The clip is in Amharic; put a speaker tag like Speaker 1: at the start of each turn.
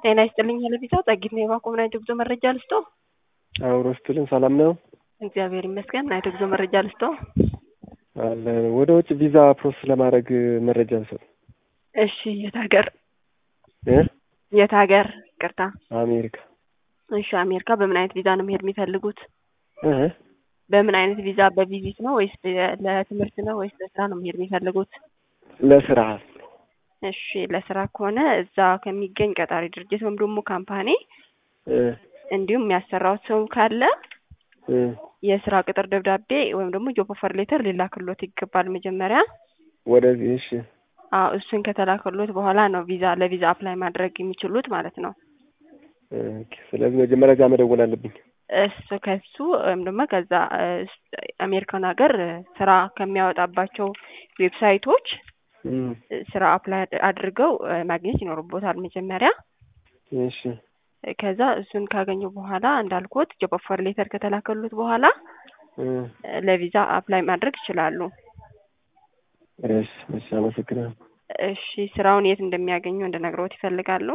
Speaker 1: ጤና ይስጥልኝ ሄለፊሳ ጸጊት ነው የባኮ ምን አይነት ጉዞ መረጃ ልስጦ?
Speaker 2: አብሮ ስትልን ሰላም ነው?
Speaker 1: እግዚአብሔር ይመስገን። ምን አይነት ጉዞ መረጃ ልስጦ?
Speaker 2: አለ ወደ ውጭ ቪዛ ፕሮሰስ ለማድረግ መረጃ ልሰጥ።
Speaker 1: እሺ የት ሀገር
Speaker 2: እ
Speaker 1: የት ሀገር? ቅርታ
Speaker 2: አሜሪካ
Speaker 1: እሺ አሜሪካ በምን አይነት ቪዛ ነው መሄድ የሚፈልጉት?
Speaker 2: እ
Speaker 1: በምን አይነት ቪዛ በቪዚት ነው ወይስ ለትምህርት ነው ወይስ ለስራ ነው መሄድ የሚፈልጉት?
Speaker 2: ለስራ
Speaker 1: እሺ ለስራ ከሆነ እዛ ከሚገኝ ቀጣሪ ድርጅት ወይም ደግሞ ካምፓኒ
Speaker 2: እ
Speaker 1: እንዲሁም የሚያሰራውት ሰው ካለ
Speaker 2: እ
Speaker 1: የስራ ቅጥር ደብዳቤ ወይም ደግሞ ጆብ ኦፈር ሌተር ሊላክሎት ይገባል መጀመሪያ።
Speaker 2: ወደዚህ እሺ
Speaker 1: አዎ እሱን ከተላከሎት በኋላ ነው ቪዛ ለቪዛ አፕላይ ማድረግ የሚችሉት ማለት ነው።
Speaker 2: ኦኬ። ስለዚህ መጀመሪያ እዛ መደወል አለብኝ።
Speaker 1: እሱ ከሱ ወይም ደግሞ ከዛ አሜሪካን ሀገር ስራ ከሚያወጣባቸው ዌብሳይቶች
Speaker 2: እም
Speaker 1: ስራ አፕላይ አድርገው ማግኘት ይኖርቦታል መጀመሪያ።
Speaker 2: እሺ
Speaker 1: ከዛ እሱን ካገኙ በኋላ እንዳልኩት ጆብ ኦፈር ሌተር ከተላከሉት በኋላ
Speaker 2: እ
Speaker 1: ለቪዛ አፕላይ ማድረግ ይችላሉ።
Speaker 2: እሺ እሺ፣ አመሰግናለሁ።
Speaker 1: እሺ ስራውን የት እንደሚያገኙ እንድነግሮት ይፈልጋሉ?